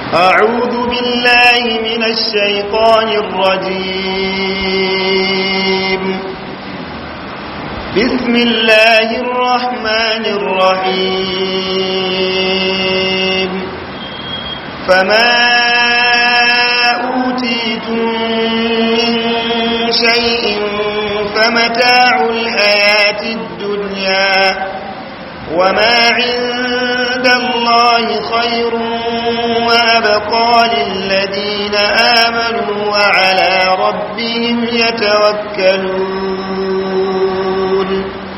أعوذ بالله من الشيطان الرجيم بسم الله الرحمن الرحيم فما أوتيتم من شيء فمتاع الحياة الدنيا وما عند الله خير وأبقى للذين آمنوا وعلى ربهم يتوكلون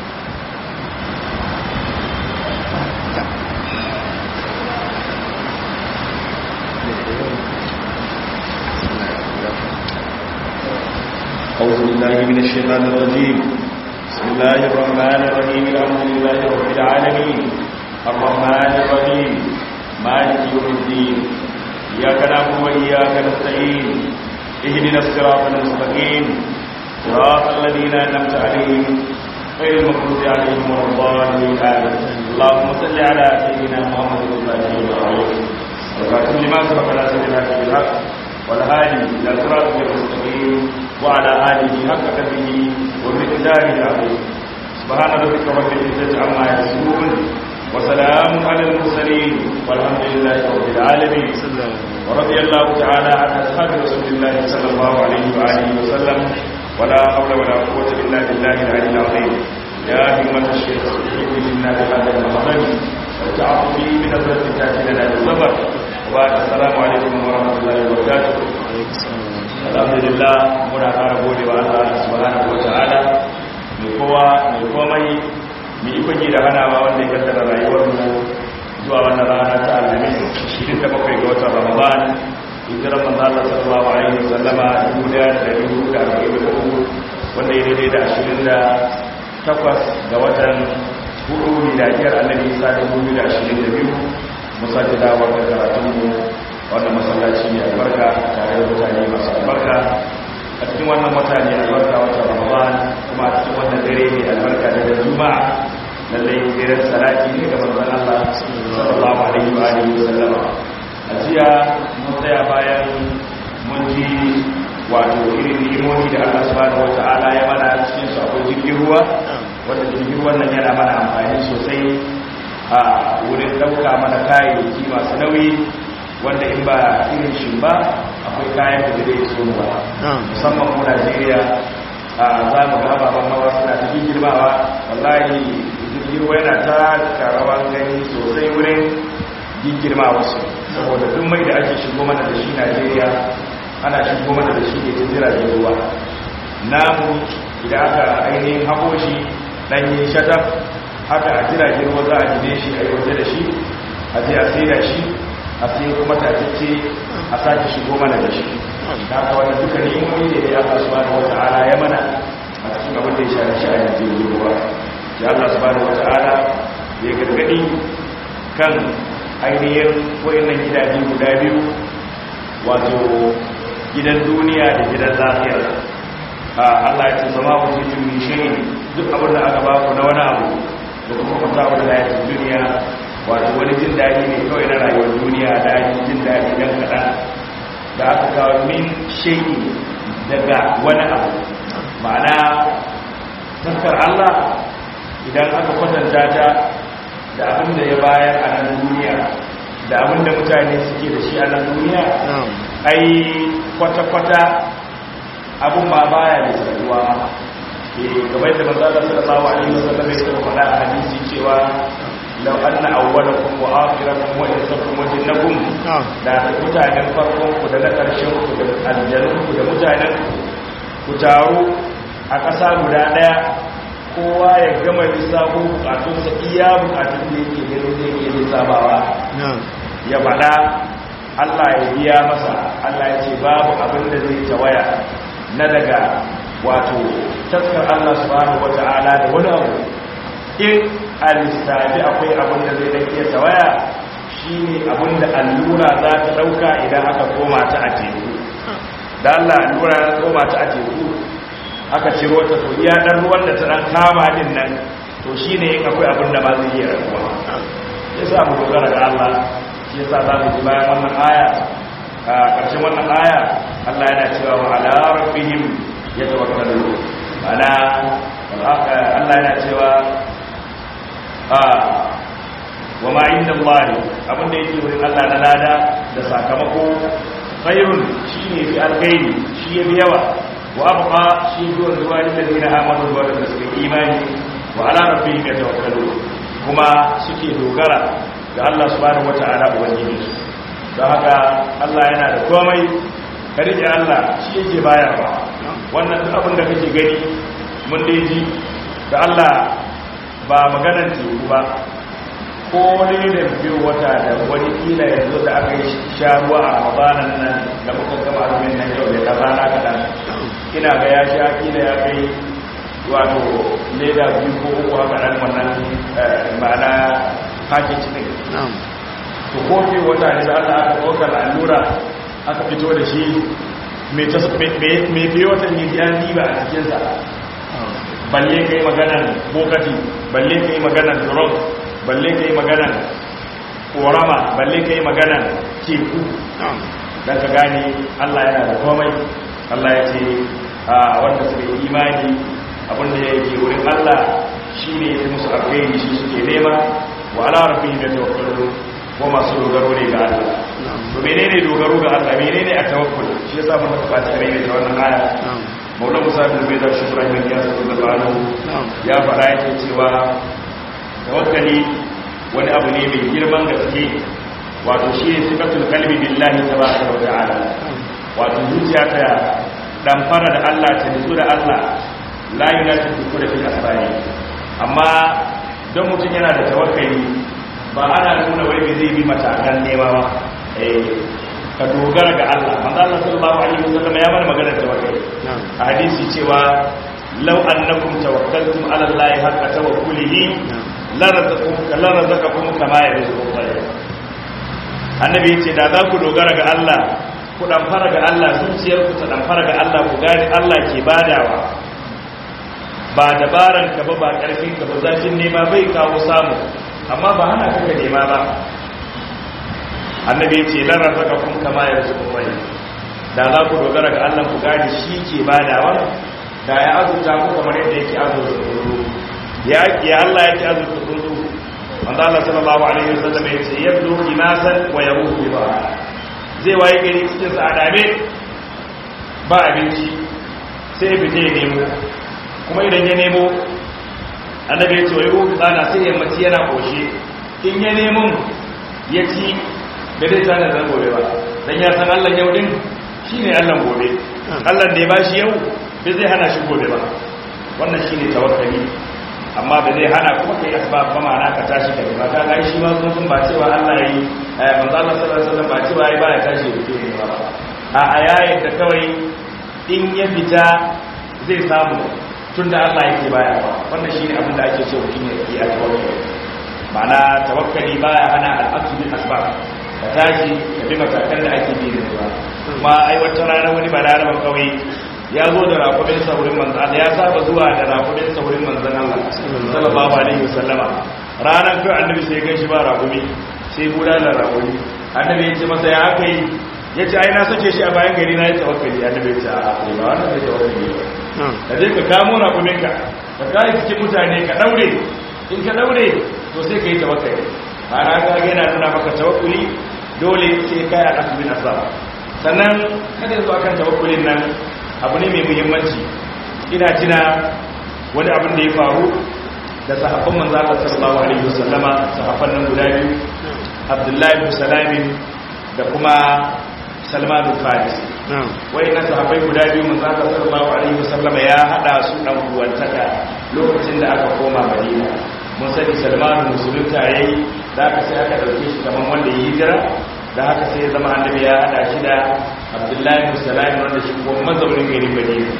أعوذ بالله من الشيطان الرجيم بسم الله الرحمن الرحيم الحمد لله رب العالمين الرحمن الرحيم مالك يوم الدين إياك نعبد وإياك نستعين اهدنا الصراط المستقيم صراط الذين أنعمت عليهم غير المغضوب عليهم ولا الضالين آمين اللهم صل على سيدنا محمد الفاتح العظيم والخاتم لما سبق على سيدنا بالحق والهادي إلى صراط المستقيم وعلى آله حق قدره ومقداره العظيم سبحان ربك رب العزة عما يصفون وسلام على المرسلين والحمد لله رب العالمين ورضي الله تعالى عن أصحاب رسول الله صلى الله عليه وآله وسلم ولا حول ولا قوة إلا بالله العلي العظيم يا همة الشيخ احب منا بهذا المحضر والتعاطف من أبرز تأتي لنا بالصبر وبعد السلام عليكم ورحمة الله وبركاته alhamdulillah muna fara gode wa Allah subhanahu wataala mai kowa mai komai mai ikon da hanawa wanda ya kaddara rayuwar mu zuwa wannan rana ta alhamis 27 ga watan ramadan hijirar manzo Allah sallallahu alaihi wasallama 1443 wanda ya daidai da 28 ga watan hudu miladiyar annabi Isa 2022 musaki dawo da karatun mu wannan masallaci ne albarka tare da mutane masu albarka a cikin wannan wata ne albarka wata ramadan kuma a cikin wannan dare ne albarka da da juma'a lallai daren salati ne ga manzon Allah sallallahu alaihi wa alihi wa sallama a jiya mun tsaya bayan mun ji wato irin ni'imomi da Allah subhanahu wata'ala ya mana cikin su akwai jirgin ruwa wanda jirgin ruwan nan yana mana amfani sosai a wurin ɗauka mana kayayyaki masu nauyi wanda in ba irin shi ba akwai kayan da zai so ba musamman mu Najeriya a za mu ga ababen hawa suna ta girmawa wallahi jirgin yana ta karawan gani sosai wurin girma wasu saboda duk mai da ake shigo mana da shi Najeriya ana shigo mana da shi ne ta jiragen ruwa namu idan aka ainihin hako shi ɗanyen shatar haka a jiragen ruwa za a gine shi a yi waje da shi a je a sai da shi a sai kuma tatacce a sake shigo mana da shi da aka wanda duka ni'imomi ne da ya Allah subhanahu wata'ala ya mana a cikin abin da ya shari shi a yanzu ruwa ya Allah subhanahu wata'ala ya gargadi kan ainihin wayannan gidaje guda biyu wato gidan duniya da gidan lahira Allah ya ce sama wa cikin mishirin duk abin da aka ba ku na wani abu da kuma kwanta wani layatin duniya wato wani jin daɗi ne kawai na rayuwar duniya da ake jin daɗi ɗan kaɗan da aka kawo min shayi daga wani abu ma'ana taskar Allah idan aka kwatanta ta da abin da ya bayar a nan duniya da abin da mutane suke da shi a nan duniya ai kwata-kwata abin ma baya da saduwa kamar da manzala sallallahu alaihi wasallam ya ce faɗa a hadisi cewa lau anna awwalakum wa akhirakum wa insakum wa jinnakum da mutanen farkon ku da na karshen ku da aljanun ku da mutanen ku taru a ƙasa guda ɗaya kowa ya gama lissafo bukatun sa iya bukatun da yake ganin zai iya lissafawa ya faɗa Allah ya biya masa Allah ya ce babu abin da zai tawaya na daga wato taskar Allah subhanahu wata'ala da wani abu in a lissafi akwai abin da zai dan iya tawaya shine abin da allura za ta dauka idan aka koma ta a teku da Allah allura ya koma ta a teku aka ciro ta to iya dan ruwan da ta dan kama din nan to shine in akwai abin da ma zai iya rabuwa ya sa mu dogara ga Allah shi yasa za mu ji bayan wannan aya a ƙarshen wannan aya Allah yana cewa wa ala rabbihim yatawakkalun ana Allah yana cewa a wa ma inda Allah abinda yake wurin Allah na lada da sakamako khairun shine fi alkhairi shi yafi yawa wa abqa shi zuwa zuwa lillazina amanu wa da suka imani wa ala rabbihim yatawakkalun kuma suke dogara ga Allah subhanahu wata'ala ubangiji don haka Allah yana da komai ka rike Allah shi yake bayarwa wannan duk abin da kake gani mun dai ji da Allah ba maganar teku ba ko ne da biyu wata da wani kila yanzu da aka yi sha ruwa a rabanan nan da muka gama azumin nan yau da kaza na kaɗan ina ga ya sha kila ya kai wato leda biyu ko uku haka nan wannan ma'ana package ne to ko fi wata ne da Allah aka ɗaukar allura aka fito da shi mai fiye watan yi ya diba a cikinsa balle ka yi maganan bokati balle ka yi maganan drug balle ka yi maganan korama balle ka yi maganan teku don ka gane Allah yana da komai Allah ya ce a wanda suka yi imani abinda ya ke wurin Allah shi ne ya musu alkhairi shi suke nema wa ala rabbihim yatawakkalun ko masu dogaro ne ga Allah to menene dogaro ga Allah menene a tawakkul shi yasa mun ka fata ne da wannan aya Maula Musa bin Bai da Shukran bin Yas radiyallahu ya fara yake cewa tawakkali wani abu ne mai girman gaske wato shi ne sifatul qalbi billahi tabaraka wa ta'ala wato zuciya ta dan fara da Allah ta nutsu da Allah la yunatu da fil asbani amma don mutum yana da tawakkali ba ana nuna wai bai zai bi matakan nema ba ka dogara ga Allah manzo Allah sallallahu alaihi wasallam ya mana magana tawakkali a hadisi cewa law annakum tawakkaltum ala Allah haqqa tawakkulihi la razaqakum la razaqakum kama yarzuqu al annabi yace da za ku dogara ga Allah ku dan fara ga Allah zuciyar ku ta dan fara ga Allah ku gane Allah ke badawa ba dabaran ka ba ba karfin ka ba zafin nema bai kawo samu amma ba hana kaka nema ba annabi ya ce larar zaka kun kama ya rasu kuma da za ku dogara ga allah ku gani shi ke badawa da ya azurta ku kamar yadda yake azurta kundu ya ya allah yake azurta kundu wanda allah sallallahu alaihi wasallam ya ce yabdu inasan wa yaruhu ba zai waye gari cikin sa adabe ba abinci sai fita ya nemo kuma idan ya nemo annabi ya ce wa yaruhu tsana sai ya mace yana koshe in ya nemo ya ci da zai tana zan gobe ba dan ya san Allah yau din shine Allah gobe Allah da ya bashi yau bai zai hana shi gobe ba wannan shine tawakkali amma ba zai hana kuma kai asbab ba ma'ana ka tashi ka ba ka ga shi ma sun ba cewa Allah yayi manzo Allah sallallahu alaihi wasallam ba cewa yayi ba ya tashi ya fito ne ba a ayayin da kawai in ya fita zai samu tunda Allah yake baya ba wannan shine abin da ake so mutum ya yi a tawakkali ma'ana tawakkali baya hana al'aqdu bil asbab ka tashi ka bi matakan da ake bi da ruwa kuma ai wata rana wani balaraban kawai ya zo da rakubin saurin manzan Allah ya saba zuwa da rakubin saurin manzan Allah sallallahu alaihi wasallama ranar kai annabi sai gan shi ba rakumi sai buda da rakumi annabi ya ce masa ya aka yi ya ce ai na sake shi a bayan gari na ya tawakkali annabi ya ce a ba wannan zai tawakkali ba ka je ka kamo rakumin ka ka kai cikin mutane ka daure in ka daure to sai ka yi tawakkali ana ga yana nuna maka tawakkuli dole sai kai a asibin asab sannan kada yanzu akan tawakkulin nan abu ne mai muhimmanci ina tuna wani abin da ya faru da sahabban manzo Allah sallallahu alaihi wasallama sahabban nan guda biyu Abdullahi bin Salamin da kuma Salman bin Faris na sahabbai guda biyu manzo Allah sallallahu alaihi wasallama ya hada su dan uwantaka lokacin da aka koma Madina mun sani Salman musulunta yayi da aka sai aka dauke shi kaman wanda ya hijira da haka sai zama annabi ya hada shi da abdullahi bin salami wanda shi kuma mazaunin garin madina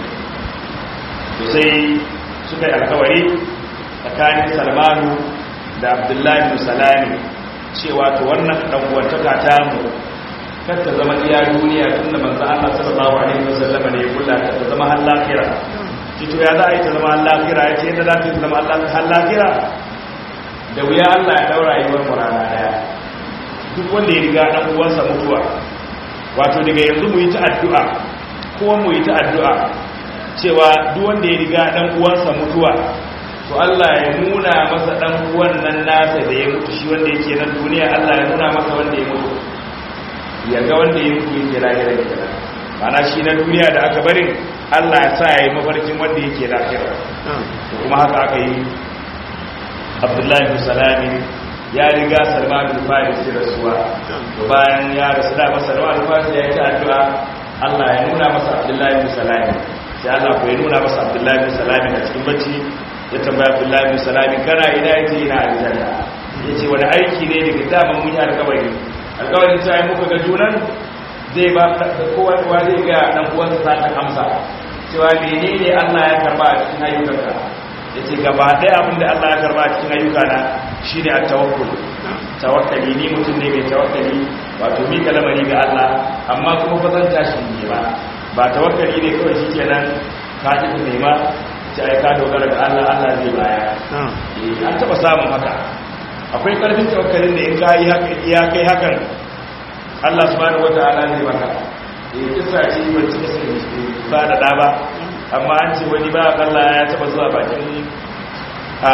to sai suka yi alkawari tsakanin salmanu da abdullahi bin salami cewa to wannan ɗan'uwantaka ta mu kar ta zama iya duniya tun da manzo Allah sallallahu alaihi wasallam ne ya kula ta zama har lafira to ya za a yi ta zama har lafira ya ce yadda za ta zama har lafira da wuya Allah ya daura yi wani rana daya duk wanda ya riga dan uwansa mutuwa wato daga yanzu mu yi ta addu'a ko mu yi ta addu'a cewa duk wanda ya riga dan uwansa mutuwa to Allah ya nuna masa dan uwan nan nasa da ya mutu shi wanda yake nan duniya Allah ya nuna masa wanda ya mutu ya ga wanda ya mutu yake lahira kenan mana shi na duniya da aka barin Allah ya sa ya yi mafarkin wanda yake lahira to kuma haka aka yi Abdullahi bin Salami ya riga Salman bin Farisi rasuwa to bayan ya rasu da masa Salman bin Farisi ya yi ta addu'a Allah ya nuna masa Abdullahi bin Salami sai Allah ko ya nuna masa Abdullahi bin Salami a cikin bacci ya tambaya Abdullahi bin Salami kana ina yake ina aljanna yace wani aiki ne daga daman mun yi alƙawari alƙawarin ta yi muka ga junan zai ba kowa kowa zai ga dan uwansa za ta amsa cewa menene Allah ya karba a cikin ayyukanka yace gaba ɗaya abin da Allah ya karba a cikin ayyukana shine at-tawakkul tawakkali ni mutum ne mai tawakkali wato mi kalamari ga Allah amma kuma ba zan tashi ne ba ba tawakkali ne kawai shikenan ka ji nema ta ai ka dogara ga Allah Allah zai baya eh an taba samun haka akwai karfin tawakkalin da in ka yi haka iya kai hakan Allah subhanahu wataala zai maka eh kisa ce ban ci ba da da ba amma an ce wani ba Allah ya taba zuwa bakin a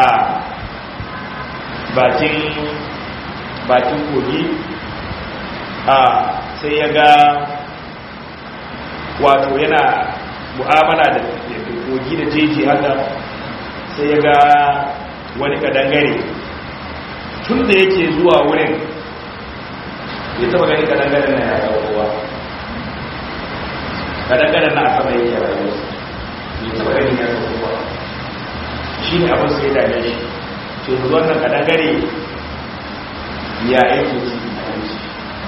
bakin bakin kogi a sai ya ga wato yana mu'amala da kogi da jeji haka sai ya ga wani kadangare tun da yake zuwa wurin ya taba gani kadangaren na ya saukowa kadangaren na a sama yake rayuwa ya taba gani ya saukowa shi ne abin sai dame shi to yanzu wannan kadangare ya aiki ci abinci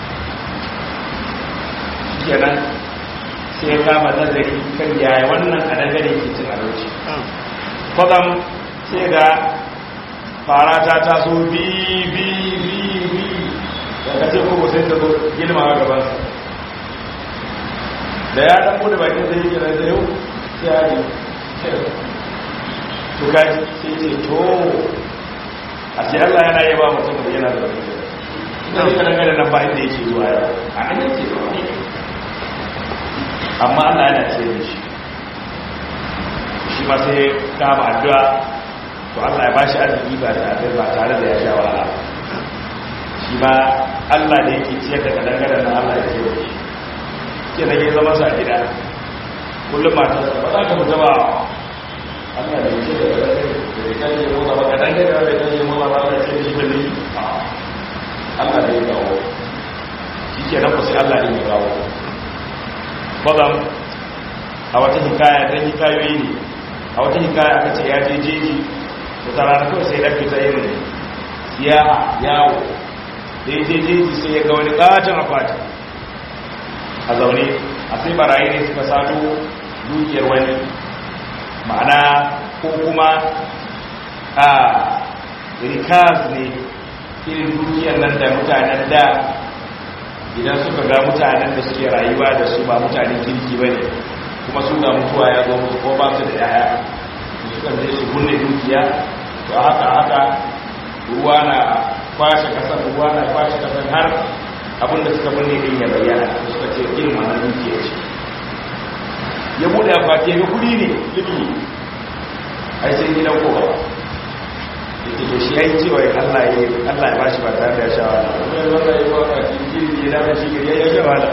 kenan sai ya kama nazari kan yaya wannan kadangare ke cin abinci kwatsam sai ga fara ta taso bi bi bi bi daga ce kuma sai ta zo girma a gabansa da ya dan bude bakin zai yi da yau sai ya yi to kaji sai ce to a ce Allah yana yi ba mutum da yana da wani ita ne kanan gada nan ba inda yake zuwa yau a nan yake zuwa ne amma Allah yana ce da shi shi ma sai kama addu'a to Allah ya bashi arziki ba tare ba tare da ya sha wahala shi ma Allah da yake ciyar da kadan gadan nan Allah ya ce da shi ke da ya zama sa gida kullum matarsa ba za ka fita ba Allah da yake da kadan da ya kaje motsa ba kadan gadan da ya kaje motsa ba Allah ya ce da shi bane Allah da ya kawo shi ke nan ku sai Allah ne ya kawo bazam a wata hikaya dan hikayoyi ne a wata hikaya aka ce ya je jeji wata rana kawai sai ɗan fita yin siyaha yawo da ya je jeji sai ya ga wani ƙaton akwati a zaune a sai barayi ne suka sato dukiyar wani ma'ana ko kuma a rikaz ne irin dukiyar nan da mutanen da idan suka ga mutanen da suke rayuwa da su ba mutanen kirki ba ne kuma su ga mutuwa ya zo musu ko ba su da yaya suka zai su kunne dukiya to haka haka ruwa na kwashe kasar ruwa na kwashe kasar har abinda suka binne din ya bayyana suka ce irin wannan dukiya ce ya bude akwati ga kudi ne libi ai sai gidan kowa yake to shi yayi cewa Allah ya Allah ya bashi ba tare da ya sha wahala wani wanda ya ba ka cikin ya da shi gari ya sha wahala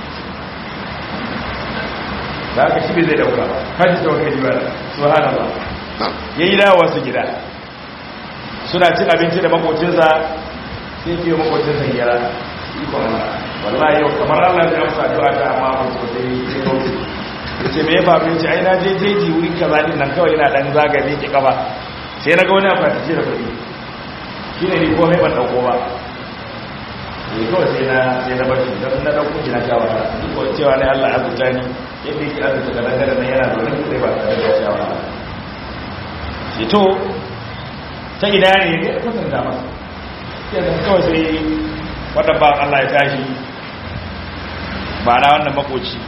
da aka shi bai zai dauka kaji ta wakili ba subhanallah yayi dawowa su gida suna cin abinci da makocinsa sai ke yi makocinsa hira ikon Allah wallahi yau kamar Allah ya amsa addu'a ta amma ba su sai sai kauce yace me ya faru yace ai na je jeji wuri kaza din nan kawai ina dan zagaye ki kaba sai na ga wani akwati ce da kuɗi shine ni ko mai ban dauko ba ne kawai sai na sai na bar shi dan na dauko shi na shawara duk ko cewa ne Allah ya zuta ni yadda yake azuta da dangare nan yana da wani sai ba tare da shawara shi to ta ina ne ya kusanta masa yanzu kawai sai wadda ba Allah ya tashi ba na wannan makoci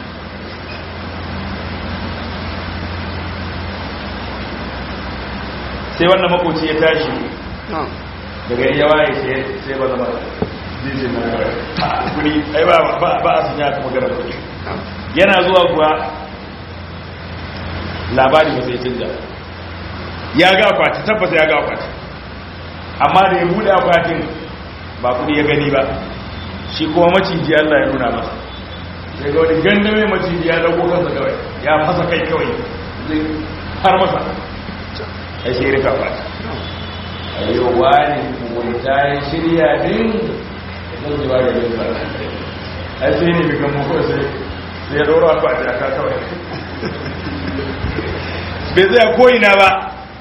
sai wannan makoci ya tashi daga ya waye sai ba zama zai ce na kawai kudi ai ba ba a sanya ka magana kudi yana zuwa kuwa labari ba sai canja ya ga akwati tabbata ya ga akwati amma da ya bude akwatin ba kudi ya gani ba shi kuma maciji Allah ya nuna masa sai ga wani ganda mai maciji ya dago kansa kawai ya fasa kai kawai zai har masa ai sai rika akwati ayo wani mugunta ya shirya din zan ji wani yin ba ai sai ne bigan mu kawai sai sai ya doro akwati a kawai bai zai ko'ina ba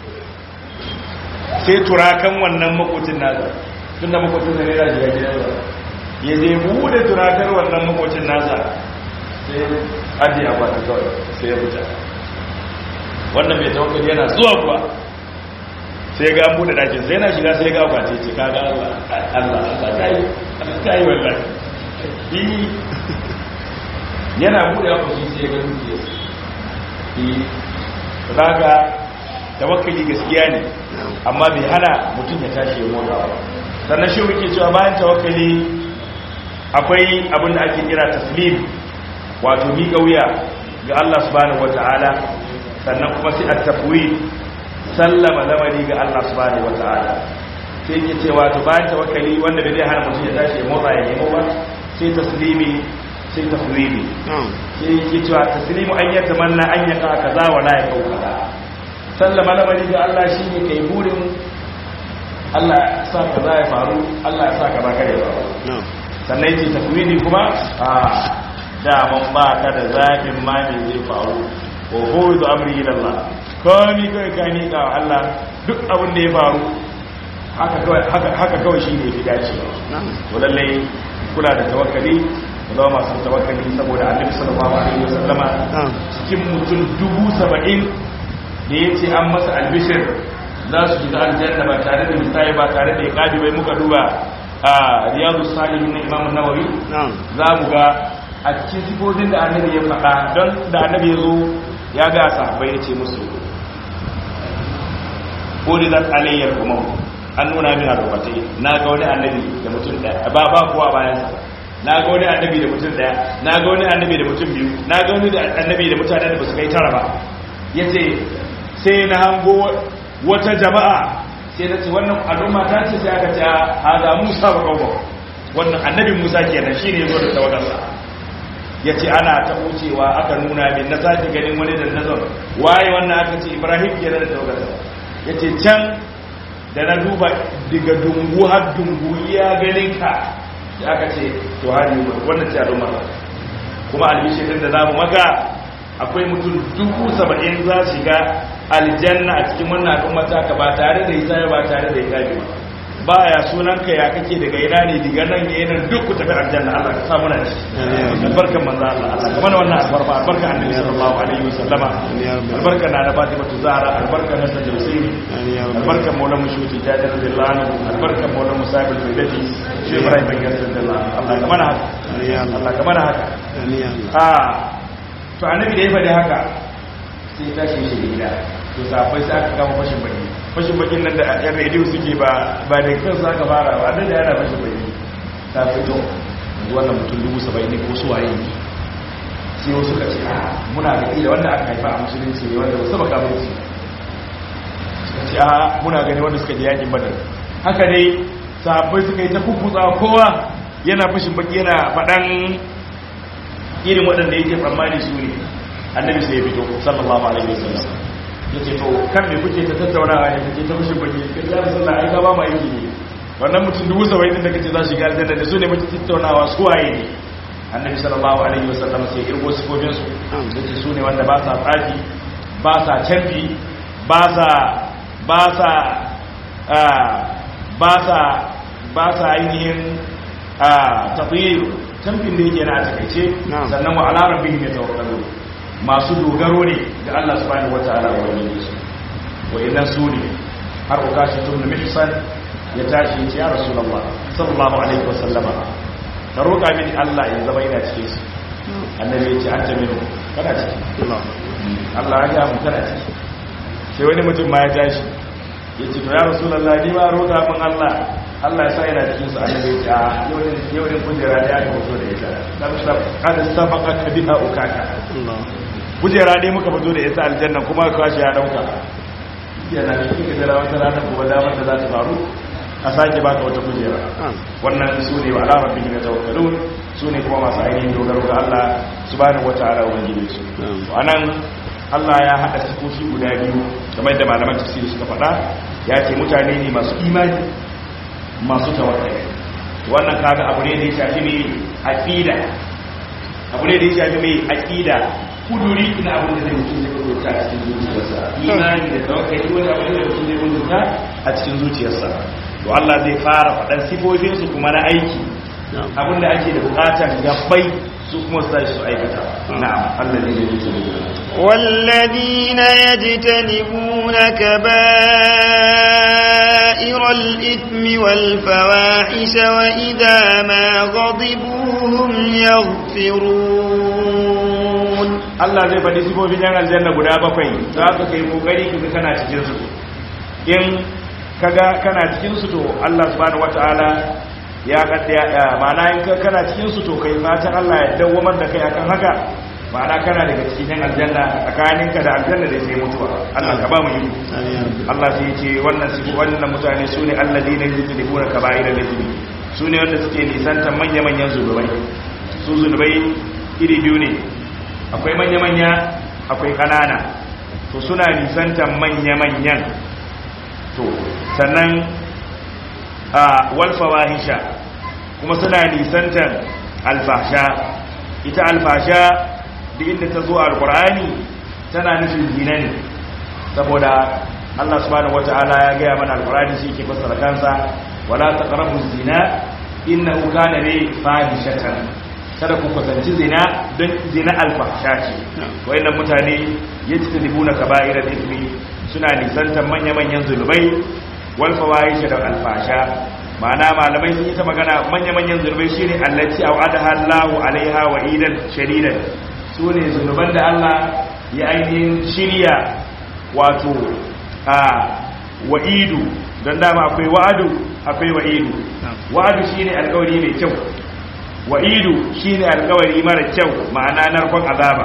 sai turakan wannan makocin nasa tun da makocin da nera jiya gidan ba ya zai bude turakar wannan makocin nasa sai ajiye akwati kawai sai ya fita wannan mai tawakkali yana zuwa kuwa sai ga an bude dakin sai yana shiga sai ga akwati ce kaga Allah Allah Allah kai Allah kai wallahi yana bude akwati sai ga dukiya raga tawakkali gaskiya ne amma bai hana mutum ya tashi ya motsa ba sannan shi muke cewa bayan tawakkali akwai abin da ake kira taslim wato mi kauya ga Allah subhanahu wataala sannan kuma sai at-tafwid sallama lamari ga Allah subhanahu wataala sai yake cewa to bayan tawakkali wanda bai hana mutum ya tashi ya motsa ya nemo ba sai taslimi sai tafwidi sai yake cewa taslimu an yata manna an yaka kaza wa la yakau kaza sallama lamari ga Allah shine kai burin Allah sa kaza ya faru Allah ya sa kaza kare ya faru sannan yake tafwidi kuma a da mun ba ka da zaɓin ma me zai faru wa huwa amri ila Allah kawai kai ka ni ga Allah duk abin da ya faru haka kawai haka haka kawai shine yafi dacewa to lallai kula da tawakkali zama masu tawakkali saboda annabi sallallahu alaihi wasallama cikin mutum dubu saba'in da ya ce an masa albishir za su shiga aljanna ba tare da misali ba tare da iqabi bai muka duba a riyadu salihin na imam nawawi za mu ga a cikin sifofin da annabi ya faɗa don da annabi ya zo ya ga sahabbai ya ce musu ko da zan alayyar kuma an nuna min a rubatai na ga wani annabi da mutum ɗaya ba ba kowa bayansa na ga wani annabi da mutum daya na ga wani annabi da mutum biyu na ga wani annabi da mutanen da ba su kai tara ba ya ce sai na hango wata jama'a sai na ce wannan al'umma ta ce sai aka ce a ga musa ba kawo wannan annabin musa kenan shi ne ya zo da tawagarsa ya ce ana ta wucewa aka nuna min na sake ganin wani da nazar waye wannan aka ce ibrahim kenan da tawagarsa ya ce can da na duba daga dungu har dungu iya ganin ka ya aka ce to hari wannan ce al'umma kuma albishirin da zamu maka akwai mutum dubu saba'in za shiga aljanna a cikin wannan al'umma ta ka ba tare da isa ba tare da ikabi ba ya sunan ka ya kake daga ina ne diga nan ya nan duk ku tafi aljanna Allah ka samu nan albarkan manzo Allah Allah kuma wannan albarka albarka annabi sallallahu alaihi wasallama albarka na da Fatima Zahra albarka na Sajjal Husaini albarka Maulana Mushuti Jabir radiyallahu anhu albarka Maulana Musa bin Bidati shi Ibrahim bin Yasir radiyallahu Allah ka mana haka Allah ka mana haka ah to annabi da ya faɗi haka sai tashi shi gida to safai sai aka kama fashin baki fashin bakin nan da yan rediyo suke ba ba da kansu aka fara ba da yana fashin baki ta fito wannan mutum dubu saba'in ne ko su waye ne sai wasu ka ce muna da ila wanda aka haifa a musulunci ne wanda wasu baka mutu suka ce a muna gani wanda suka je yakin badar haka dai sahabbai suka yi ta kukkutsa kowa yana fashin baki yana faɗan irin waɗanda yake tsammani su ne annabi sai ya fito sallallahu alaihi wasallam ya ce to kan me kuke ta tattaunawa ne kuke ta fashin baki kan ya rasulullah ai ka ba mu aiki ne wannan mutum dubu saba'in din da kace za su shiga aljanna da su ne muke tattaunawa su waye ne annabi sallallahu alaihi wasallam sai irgo sifofin su yace su ne wanda ba sa tsafi ba sa canfi ba sa ba sa ba sa ba sa ainihin tafiyar tamfin da yake na a takaice sannan wa ala rabbihim yatawakkalun masu dogaro ne ga Allah subhanahu wataala wa wani su wa inna suni har ukashi tun mihsan ya tashi ya rasulullah sallallahu alaihi wasallama ka roƙa mini Allah ya zama ina cikin su annabi ya ce anta minu kana ciki Allah ya ga mu kana ciki sai wani mutum ma ya tashi ya ce to ya rasulullah ni ma roƙa min Allah Allah ya sa yana cikin su annabi ya ce a yau din kujera da ya ka fito da ita kada sabaka ka biha ukaka kujera dai muka fito da ita aljanna kuma ka kwashi ya dauka yana da kike da wata rana kuma damar da za ta faru a sake baka wata kujera wannan su ne wa alamar bikin da tawakkalun su ne kuma masu ainihin dogaro ga Allah subhanahu wataala ubangiji su to anan Allah ya haɗa sifofi guda biyu kamar da malaman tafsiri suka faɗa ya ce mutane ne masu imani masu tawakkali wannan kaga abu ne da ya shafi mai aqida abu ne da ya shafi mai aqida kuduri ina abin da zai mutum zai kudurta a cikin zuciyarsa imani da tawakkali wani abu ne da mutum zai kudurta a cikin zuciyarsa to Allah zai fara faɗan sifofinsu kuma na aiki abinda ake da bukatar gabbai su kuma su tashi su aikata na'am Allah ne zai yi والذين يجتنبون كبائر الإثم والفواحش وإذا ما غضبوا هم يغفرون Allah zai faɗi sifofin yan aljanna guda bakwai za ka kai kokari kaga kana cikin su in kaga kana cikin su to Allah subhanahu wataala ya kadda ma'ana in ka kana cikin su to kai fatan Allah ya dawwamar da kai akan haka ma'ana kana daga cikin yan aljanna tsakaninka da aljanna da sai mutuwa Allah ka ba mu yi Allah sai ya ce wannan sifu wannan mutane su ne alladina yujtibuna kaba'ira al-ithmi su ne wanda suke nisantar manya-manyan zunubai su zunubai iri biyu ne akwai manya-manya akwai kanana to suna nisantar manya-manyan to sannan a walfawahisha kuma suna nisantar alfasha ita alfasha da inda ta zo alkur'ani tana nufin zina ne saboda Allah subhanahu wata'ala ya gaya mana alkur'ani shi ke fassara kansa wala taqrabu zina innahu kana bi fahishatan kada ku kusanci zina don zina alfasha ce wayannan mutane yajtanibuna kaba'ira al-ithmi suna nisantar manya-manyan zulubai wal fawahish da alfasha ma'ana malamai sun yi ta magana manya-manyan zulubai shine allati au'adaha Allahu alaiha wa idan shadidan sune zuluban da Allah ya ainihin shirya wato a wa'idu don dama akwai wa'adu akwai wa'idu wa'adu shine alƙawari mai kyau wa'idu shine alkawari mara kyau ma'ana narkon azaba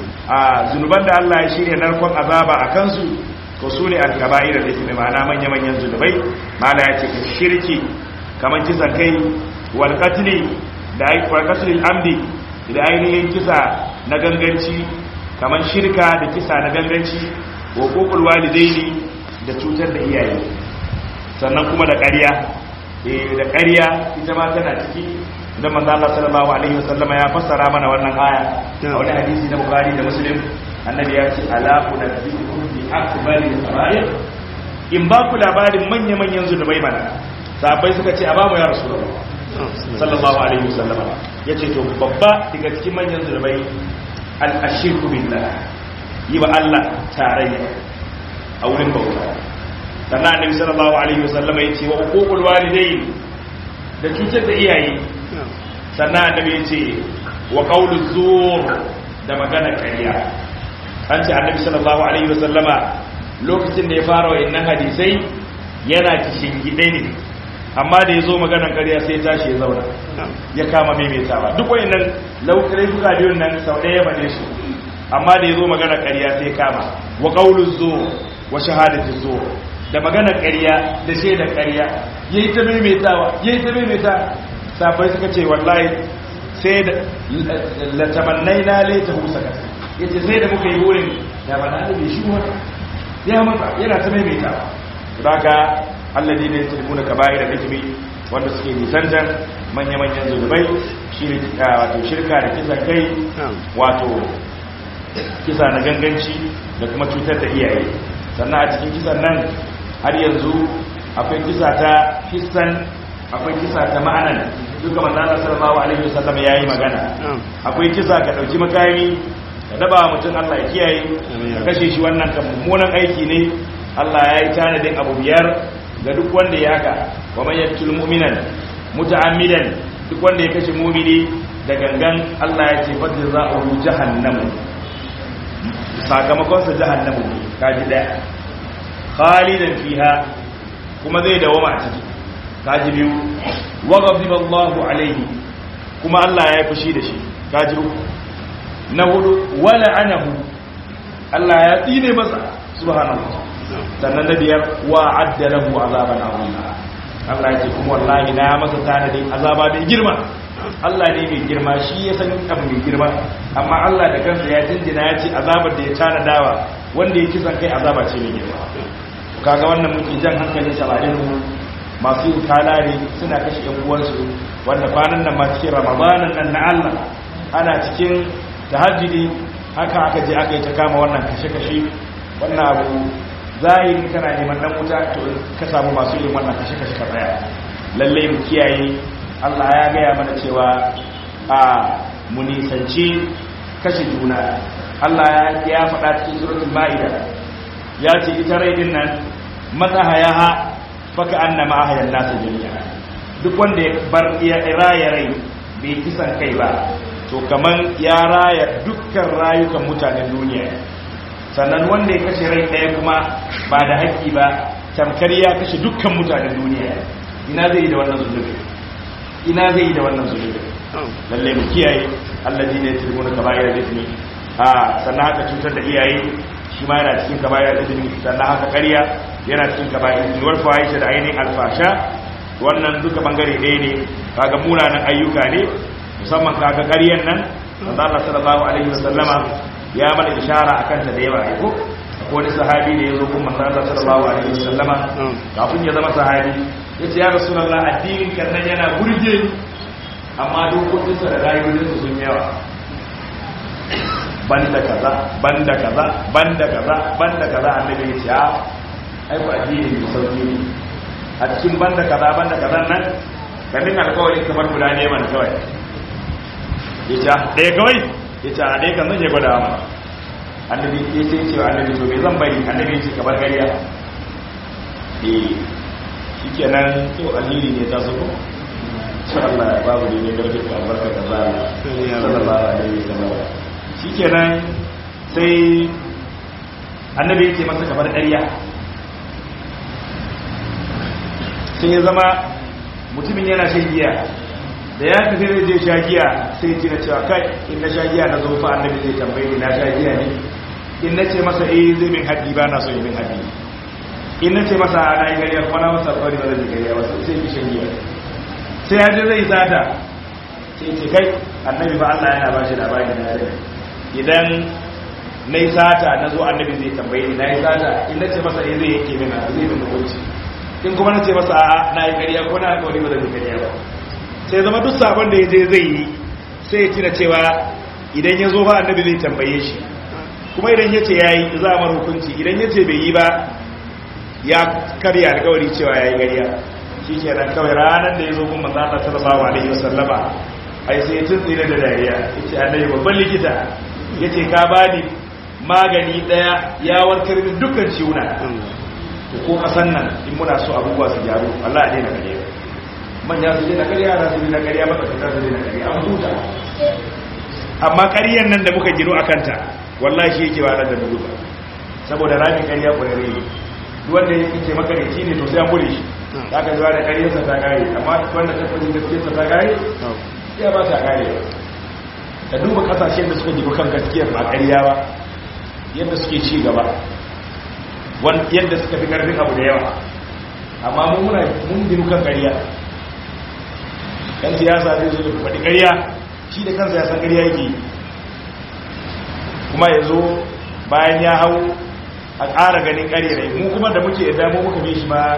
a zunuban da Allah ya shirya narkon azaba a kansu to su ne alkaba'ir da ismi ma'ana manya-manyan zunubai ma'ana ya ce ka shirki kamar kisan kai wal qatli da ai wal qatl amdi da ainihin kisa na ganganci kamar shirka da kisa na ganganci wa kokul walidaini da cutar da iyaye sannan kuma da ƙarya eh da ƙarya ita ma tana ciki idan manzo Allah sallallahu alaihi wasallama ya fassara mana wannan aya a wani hadisi na Bukhari da Muslim annabi ya ce ala unabbiukum bi akbari sarair in ba ku labarin manya manyan zunubai mana sahabbai suka ce a ba mu ya rasulullah sallallahu alaihi wasallama yace to babba daga cikin manyan zunubai al ashirku billah yi wa Allah tarayya a wurin bauta sannan annabi sallallahu alaihi wasallama yace wa uququl walidain da cutar da iyaye sannan annabi ya ce wa qawlu zur da magana ƙarya an ce annabi sallallahu alaihi wasallama lokacin da ya fara wayannan hadisai yana kishin gide ne amma da ya zo maganar ƙarya sai ya tashi ya zauna ya kama maimaitawa duk wayannan laukarai duka biyun nan sau ɗaya bane su amma da ya zo maganar ƙarya sai ya kama wa qawlu zur wa shahadatu zur da maganar ƙarya da shaidar ƙarya yayi ta maimaitawa yayi ta maimaitawa safai suka ce wallahi sai da latamannai na laita husaka ya ce sai da muka yi wurin ya ba na da bai shi wata ya mata yana ta maimaita ba ka alladi ne ta kuna ka bayi da hikimi wanda suke nisantar manya-manyan zunubai wato shirka da kisa kai wato kisa na ganganci da kuma cutar da iyaye sannan a cikin kisan nan har yanzu akwai kisa ta hissan akwai kisa ta ma'anan duka manzana sallallahu alaihi wasallam yayi magana akwai kisa ka dauki makami ka daba mutum Allah ya kiyaye ka kashe shi wannan kan mummunan aiki ne Allah ya yi tanadin abu biyar ga duk wanda ya haka wa man yaqtul mu'minan muta'ammidan duk wanda ya kashe mu'mini da gangan Allah ya ce fadl za'u jahannam sakamakon sa jahannam kaji daya khalidan fiha kuma zai dawama a ciki kaji biyu wa ghadiba Allahu alaihi kuma Allah ya yi fushi da shi kaji uku na hudu wa la'anahu Allah ya tsine masa subhanallah sannan na biyar wa adda lahu azaban azima Allah ya ce kuma wallahi na masa tanadin azaba mai girma Allah ne mai girma shi ya san abu mai girma amma Allah da kansa ya jinjina ya ce azabar da ya tanadawa wanda ya kisan kai azaba ce mai girma kaga wannan muke jan hankalin samarin mu masu yin kalare suna kashe yan uwansu wanda kwanan nan ma cikin ramadanan nan na Allah ana cikin tahajjudi haka aka je aka yi ta kama wannan kashe-kashe wannan abu zahiri kana neman dan wuta to ka samu masu yin wannan kashe-kashe ka tsaya lallai mu kiyaye Allah ya gaya mana cewa a mu nisanci kashe juna Allah ya faɗa cikin suratul ma'ida ya ce ita rai din nan matsahayaha faka annama ahayan nasu jami'a duk wanda ya bar ya raya rai bai kisan kai ba to kaman ya raya dukkan rayukan mutanen duniya sannan wanda ya kashe rai ɗaya kuma ba da haƙƙi ba tamkar ya kashe dukkan mutanen duniya ina zai yi da wannan zunubi ina zai yi da wannan zunubi lalle mu kiyaye allazi ne tilmuna kaba'ir ismi a sannan haka cutar da iyaye shi ma yana cikin kaba'ir ismi sannan haka ƙarya yana cikin kaba'ir ismi wal fahisha da ainihin alfasha wannan duka bangare ɗaya ne kaga munanan ayyuka ne musamman kaga ƙaryan nan manzo Allah sallallahu alaihi wasallama ya mana ishara akan ta da yawa ai ko akwai wani sahabi da yazo kuma manzo Allah sallallahu alaihi wasallama kafin ya zama sahabi yace ya rasulullah addinin kan nan yana burge amma dokokin sa da rayuwar su sun yawa banda kaza banda kaza banda kaza banda kaza annabi ya ce a ai ku addini ne sauki ne a cikin banda kaza banda kaza nan kamin alƙawarin kamar guda ne mana kawai ya ce ɗaya kawai ya ce a ɗaya kan zan yi gwada ma annabi ya ce cewa annabi to me zan bari annabi ya ce kamar gariya eh shi kenan to alheri ne ta su ko Allah babu ne ne garbe ka albarka da zara sallallahu alaihi wasallam shi kenan sai annabi ya ce masa kamar ƙarya sai ya zama mutumin yana shan giya da ya tafi zai je sha giya sai tina cewa kai in na sha giya na zo fa annabi zai tambaye ni na sha giya ne in na ce masa eh zai min haddi ba na so yi min haddi in na ce masa ana yi gariya kuma na masa tsawari ba zai gariya ba sai ki shan giya sai ya je zai sata sai ce kai annabi ba Allah yana ba shi labari na yare idan na yi sata na zo annabi zai tambaye ni na yi sata in na ce masa eh zai yake min zai min hukunci in kuma na ce masa a'a na yi gariya ko na alƙawari ba zai gariya ba sai zama duk sabon da ya je zai yi sai ya tuna cewa idan ya zo ba annabi zai tambaye shi kuma idan ya ce ya yi za a mara hukunci idan ya ce bai yi ba ya karya alkawari cewa ya yi gariya shi ke nan kawai ranar da ya zo kuma zata sallallahu alaihi wasallama ai sai ya tuntsi da dariya ya ce annabi babban likita ya ce ka ba ni magani daya ya warkar min dukkan ciwuna ko kasan nan in muna so abubuwa su gyaru Allah ya daina gariya manya su daina ƙarya na su daina ƙarya matsakaita su daina ƙarya an huta amma ƙaryan nan da muka gino a kanta wallahi shi yake wa da dubu saboda ramin ƙarya ƙwararre ne duk wanda ya ce makareci ne to sai an bude shi za ka zuwa da ƙaryarsa ta ƙare amma wanda ta kwanci gaskiyarsa ta ƙare ya ba ta ƙare ka duba ƙasashen da suka gino kan gaskiyar ba ƙarya ba yadda suke ci gaba yadda suka fi ƙarfin abu da yawa amma mun muna mun gino kan ƙarya yan siyasa zai zo da faɗi ƙarya shi da kansa ya san ƙarya yake kuma ya zo bayan ya hau a ƙara ganin ƙarya ne mu kuma da muke da mu muka bi shi ma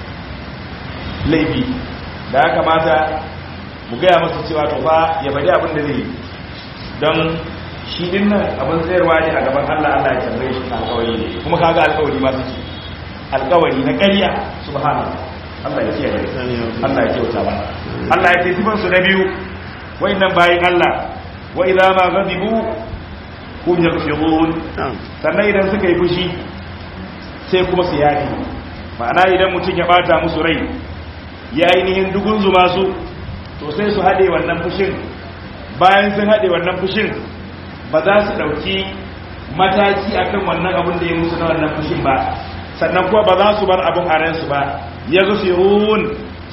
laifi da ya kamata mu gaya masa cewa to fa ya faɗi abin da zai don shi din nan abin tsayarwa ne a gaban Allah Allah ya tambaye shi alƙawari ne kuma kaga alƙawari ma suke alƙawari na ƙarya subhanallah Allah ya kiyaye Allah ya kyauta ba Allah ya tafi su na biyu wayannan bayin Allah wa idza ma ghadibu hum yaghfirun sannan idan suka yi fushi sai kuma su yafi ma'ana idan mutum ya bata musu rai ya ainihin dugun zuma su to sai su hade wannan fushin bayan sun hade wannan fushin ba za su dauki mataki akan wannan abin da ya musu na wannan fushin ba sannan kuma ba za su bar abin a ransu ba ya gafirun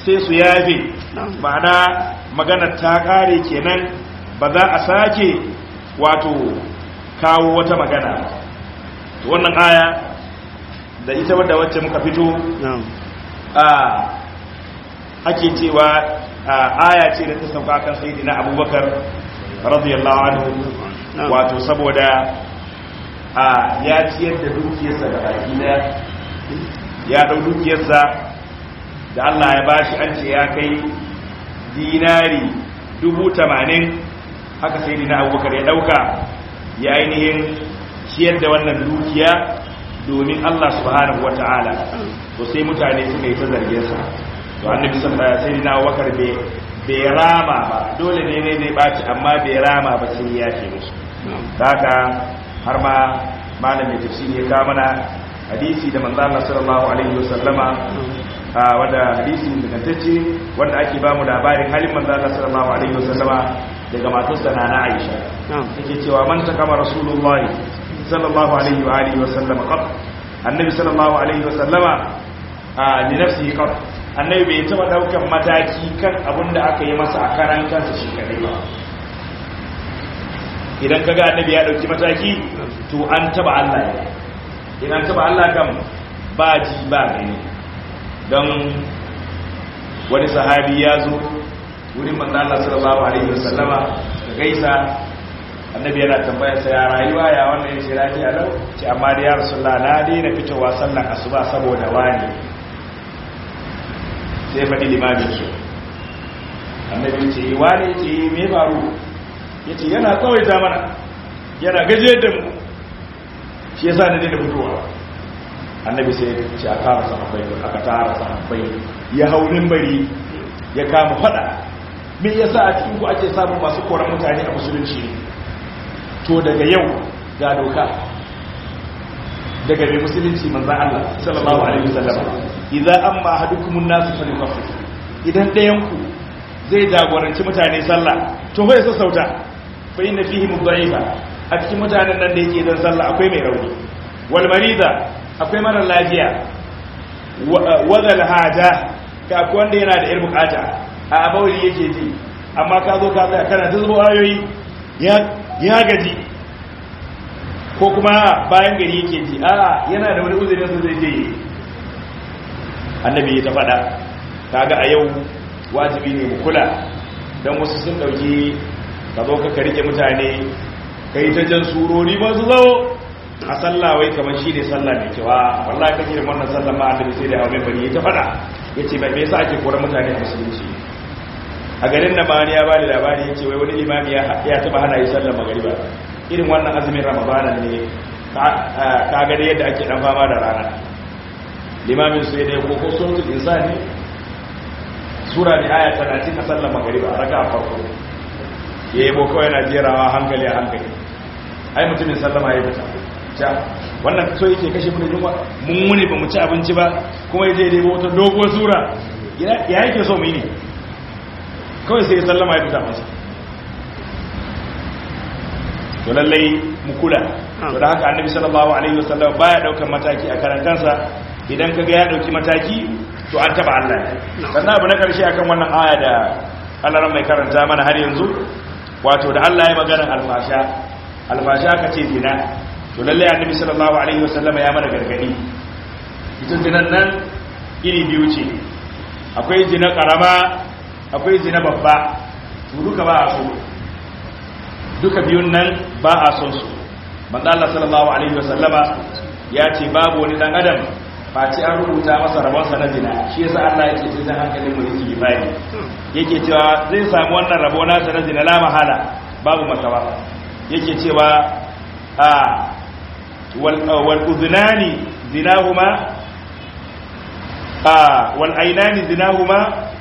sai su yafe ma'ana magana ta kare kenan ba za a sake wato kawo wata magana wannan aya da ita wadda wacce muka fito a ake cewa aya ce da ta sauka kan sayyidina abubakar radiyallahu anhu wato saboda a ya ciyar da dukiyarsa da baki daya ya dau dukiyarsa da Allah ya bashi an ce ya kai dinari dubu tamanin haka sai dina abubakar ya dauka ya ainihin ciyar da wannan dukiya domin Allah subhanahu wa ta'ala to sai mutane suka yi ta zarginsa to annabi sai dina abubakar bai rama ba dole ne ne zai baci amma bai rama ba sai ya ce musu haka har ma malamin tafsiri ya kawo mana hadisi da manzo Allah sallallahu alaihi wasallama wanda hadisi ingantacce wanda ake ba mu labarin halin manzo Allah sallallahu alaihi wasallama daga matarsa na Aisha take cewa man takama rasulullah sallallahu alaihi wa alihi wasallama qad annabi sallallahu alaihi wasallama a li nafsihi qad annabi bai taba daukan mataki kan abin da aka yi masa a karan kansa shi kadai ba idan kaga annabi ya dauki mataki to an taba Allah ya idan taba Allah kan ba ji ba gani don wani sahabi ya zo wurin manzo Allah sallallahu alaihi wasallama da gaisa annabi yana tambayar sa ya rayuwa ya wannan yace lafiya lau ce amma da ya rasulullah na daina fitowa sallan asuba saboda wani sai faɗi limamin su annabi ce wani ce me faru yace yana tsawaita mana yana gaje da mu shi yasa na daina fitowa annabi sai ce a tara sahabbai aka tara sahabbai ya hau bari ya kama fada me yasa a cikin ku ake samun masu koran mutane a musulunci to daga yau ga doka daga mai musulunci manzan Allah sallallahu alaihi wasallam idza amma ahadukum an-nas falyukaffir idan ɗayan ku zai jagoranci mutane sallah to fa ya sassauta fa inna fihi mudha'ifa a cikin mutanen nan da yake dan sallah akwai mai rauni wal marida akwai mara lafiya wadal haja ka akwai wanda yana da irin bukata a abawali yake ji amma ka zo ka tsaya kana ta zubo ayoyi ya gaji ko kuma bayan gari yake ji a yana da wani uzurin su zai je annabi ya ta faɗa kaga a yau wajibi ne mu kula don wasu sun ɗauki ka zo ka rike mutane ka yi ta jan surori ba su zo a sallah wai kamar shi ne sallah mai cewa wallahi kake da wannan sallah ma annabi sai da hawa bari ta fada yace bai yasa ake kora mutane a musulunci a garin nan ma ya bani labari yace wai wani limami ya ya taba hana yi sallar magriba irin wannan azumin ramadana ne ka ga da yadda ake dan fama da rana limamin sai da ko ko suratul insani sura ne aya 30 a sallar magriba raka farko yayi boko yana jerawa hankali a hankali ai mutumin sallama ya fita ja wannan so yake kashe mu da yunwa mun muni ba mu ci abinci ba kuma yaje dai wata doguwar sura ya yake so mu yi ne kawai sai ya sallama ya fita masa to lallai mu kula to da haka annabi sallallahu alaihi wasallam baya daukar mataki a karantansa idan kaga ya dauki mataki to an taba Allah sannan abu na karshe akan wannan aya da Allah mai karanta mana har yanzu wato da Allah ya magana alfasha alfasha ka ce zina to lallai annabi sallallahu alaihi wasallam ya mana gargadi ita zinan nan iri biyu ce akwai zina karama akwai zina babba to duka ba a so duka biyun nan ba a son su manzo Allah sallallahu alaihi wasallama ya ce babu wani dan adam face an rubuta masa rabonsa na zina shi yasa Allah yake ce dan hankalin mu yake gifani yake cewa zai samu wannan rabo nasa na zina la mahala babu makawa yake cewa a wal udhnani zinahuma a wal aynani zinahuma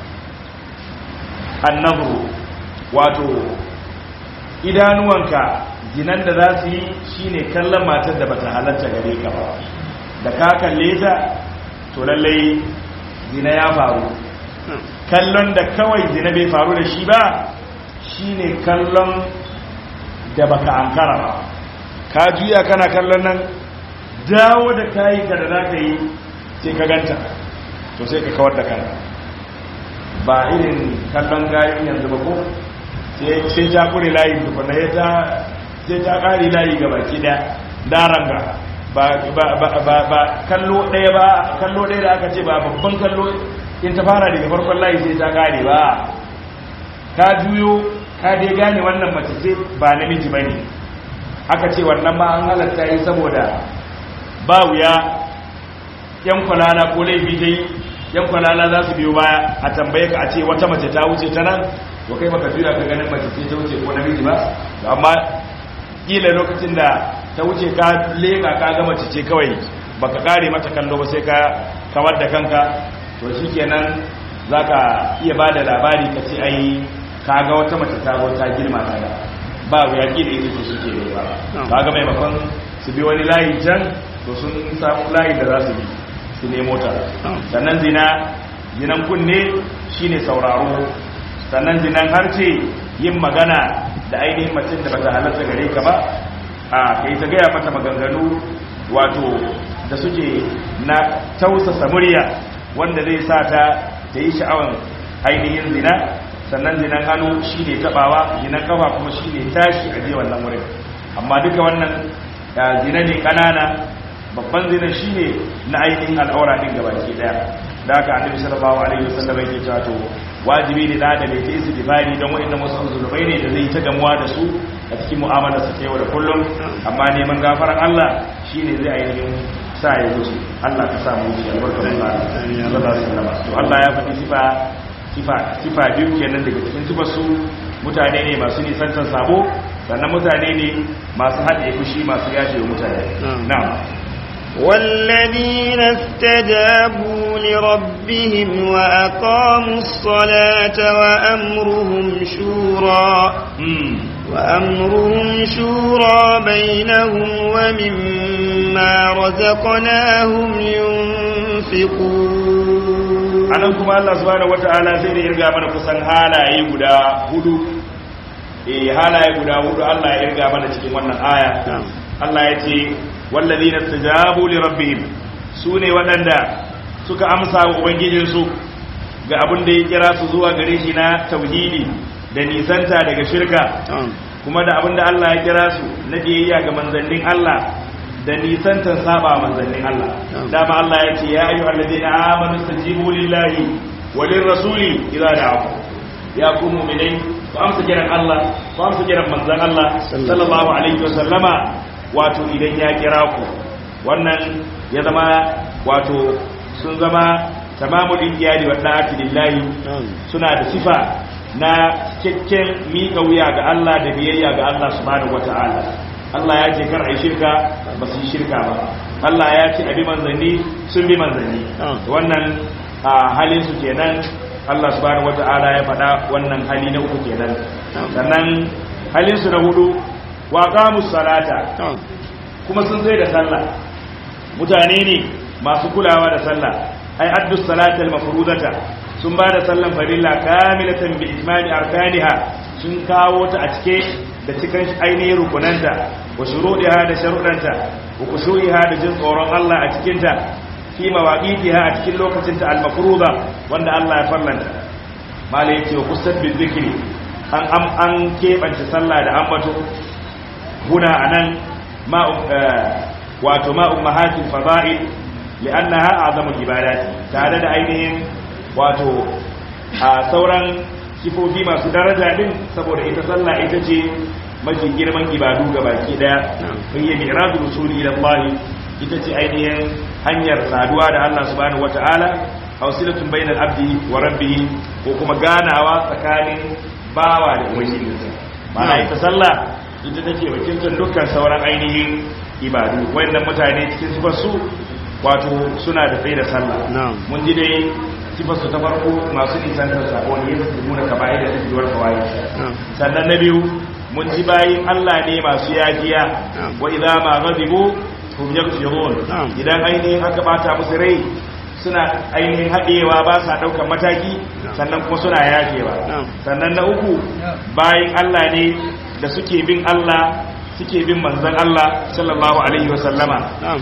an-nadhru wato idanuwanka zinan da za su yi shine kallon matar da bata halatta gare ka ba da ka kalle ta to lallai zina ya faru kallon da kawai zina bai faru da shi ba shine kallon da baka ankara ba ka juya kana kallon nan dawo da kayi ka da zaka yi sai ka ganta to sai ka kawar da kanka ba irin kallon gayin yanzu ba ko sai ta kure layi tukuna ya ta sai ta kare layi ga baki daya daranga ba ba kallo ɗaya ba kallo ɗaya da aka ce ba babban kallo in ta fara daga farkon layi sai ta kare ba ka juyo ka dai gane wannan mace ce ba namiji ba ne aka ce wannan ma an halatta yi saboda ba wuya yan kwalala ko laifi dai yan kwalala za su biyo baya a tambaye ka a ce wata mace ta wuce ta nan to kai baka juya ka ganin mace ce ta wuce ko namiji ba amma kila lokacin da ta wuce ka leka ka ga mace ce kawai baka kare mata kallo ba sai ka kawar da kanka to shikenan zaka iya bada labari ka ce ai ka ga wata mace ta zo ta girma ta da ba wuya kila ita ce suke ne ba kaga maimakon su bi wani layi can to sun samu layi da za su bi su nemo ta sannan zina zinan kunne shine sauraro sannan zinan harce yin magana da ainihin macin da bata halatta gare ka ba a kai ta gaya mata maganganu wato da suke na tausasa murya wanda zai sa ta ta yi sha'awan ainihin zina sannan zinan hannu shine tabawa zinan kafa kuma shine tashi a je wannan wurin amma duka wannan zina ne kanana babban zina shine na ainihin al'aura din gabaki daya da haka annabi sallallahu alaihi wasallam yake cewa to wajibi ne da da mai taisi dibari don wa'annan wasu zulubai ne da zai ta gamuwa da su a cikin mu'amalar sa ta yau da kullum amma neman gafaran Allah shine zai ainihin sa ya wuce Allah ka sa mu wuce albarkar Allah sallallahu alaihi wasallam to Allah ya faɗi sifa sifa sifa biyu kenan daga cikin sifar su mutane ne masu nisantar sabo sannan mutane ne masu haɗe fushi masu yace wa mutane na'am والذين استجابوا لربهم وأقاموا الصلاة وأمرهم شورى وأمرهم شورى بينهم ومما رزقناهم ينفقون anan kuma Allah subhanahu wataala sai da irga mana kusan halaye guda hudu eh halaye guda hudu Allah ya irga mana cikin wannan aya Allah ya ce wallazina istajabu li rabbihim sune waɗanda suka amsa wa ubangijinsu ga abin da ya kira su zuwa gare shi na tauhidi da nisanta daga shirka kuma da abin da Allah ya kira su na biyayya ga manzannin Allah da nisantar saba manzannin Allah dama Allah ya ce ya ayyuha allazina amanu stajibu lillahi wa lirrasuli idza da'akum ya ku mu'minai ku amsa kiran Allah ku amsa kiran manzan Allah sallallahu alaihi wa sallama wato idan ya kira ku wannan ya zama wato sun zama tamamul iyali wa da'ati lillahi suna da sifa na cikakken miƙa wuya ga Allah da biyayya ga Allah subhanahu wata'ala Allah ya ce kar ai shirka ba su yi shirka ba Allah ya ce abi manzanni sun bi manzanni wannan halin su kenan Allah subhanahu wata'ala ya faɗa wannan hali na uku kenan sannan halin su na hudu wa qamus salata kuma sun sai da sallah mutane ne masu kulawa da sallah ai addu salatal mafrudata sun ba da sallan farilla kamilatan bi itmani arkaniha sun kawo ta a cike da cikin ainihin rukunanta wa shuruɗiha da sharuɗanta wa kushu'iha da jin tsoron Allah a cikinta fi mawaqitiha a cikin lokacin ta al-mafruḍa wanda Allah ya farlanta malai yace wa kusat bi zikri an am an kebance sallah da ambato huna anan ma wato ma ummahatil fada'il li'annaha a'zamul ibadati tare da ainihin wato a sauran sifofi masu daraja din saboda ita sallah ita ce mafi girman ibadu ga baki daya hiya mi'rajul usuli ila Allah ita ce ainihin hanyar saduwa da Allah subhanahu wata'ala hausilatun bainal abdi wa rabbih ko kuma ganawa tsakanin bawa da ubangijinsa ma'ana ita sallah ita take wakiltar dukkan sauran ainihin ibadu wayannan mutane cikin sifar su wato suna da tsaye da sallah mun ji dai sifar su ta farko masu nisantar sako ne yadda su nuna kaba'ir da suke warka waye sannan na biyu mun ji bayin Allah ne masu yajiya wa idza ma ghadibu hum yaghfirun idan ainihin aka bata musu rai suna ainihin haɗewa ba sa ɗaukar mataki sannan kuma suna yafewa sannan na uku bayin Allah ne da suke bin Allah suke bin manzon Allah sallallahu alaihi wa sallama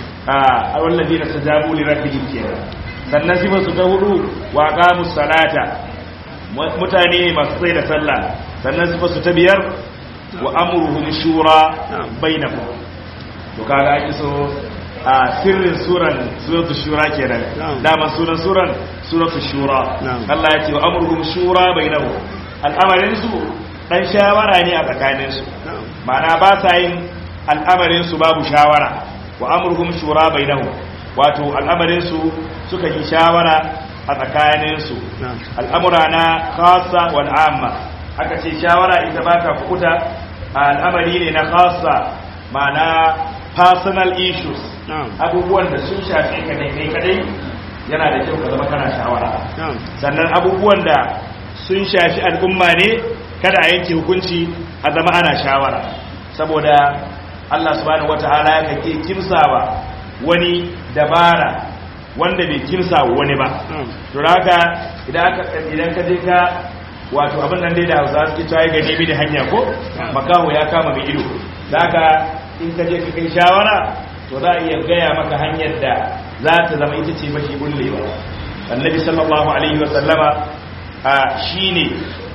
a wallazi na tajabu li rabbihim kenan sannan sifar su ta hudu wa qamus salata mutane ne masu tsaye da sallah sannan sifa su ta biyar wa amruhum shura bainahum to kaga ake so a sirrin suran suratul shura kenan dama sunan suran suratul shura Allah ya ce wa amruhum shura bainahum al'amarin su dan shawara ne a tsakanin su ma'ana ba sa yin al'amarin su babu shawara wa amruhum shura bainahum wato al'amarin su suka yi shawara a tsakanin su al'amura na khassa wal amma aka ce shawara ita ba ta kukuta al'amari ne na khassa ma'ana personal issues abubuwan da sun shafi ka ne kai kadai yana da kyau ka zama kana shawara sannan abubuwan da sun shafi al'umma ne kada a yanke hukunci a zama ana shawara saboda Allah subhanahu wataala ya kake kimsawa wani dabara wanda bai kimsa wani ba to haka idan aka idan ka je ka wato abin nan dai da Hausa suke cewa ga nemi da hanya ko makaho ya kama mai ido haka in ka je ka kai shawara to za a iya gaya maka hanyar da za ta zama ita ce mashi bullewa annabi sallallahu alaihi wa sallama a shine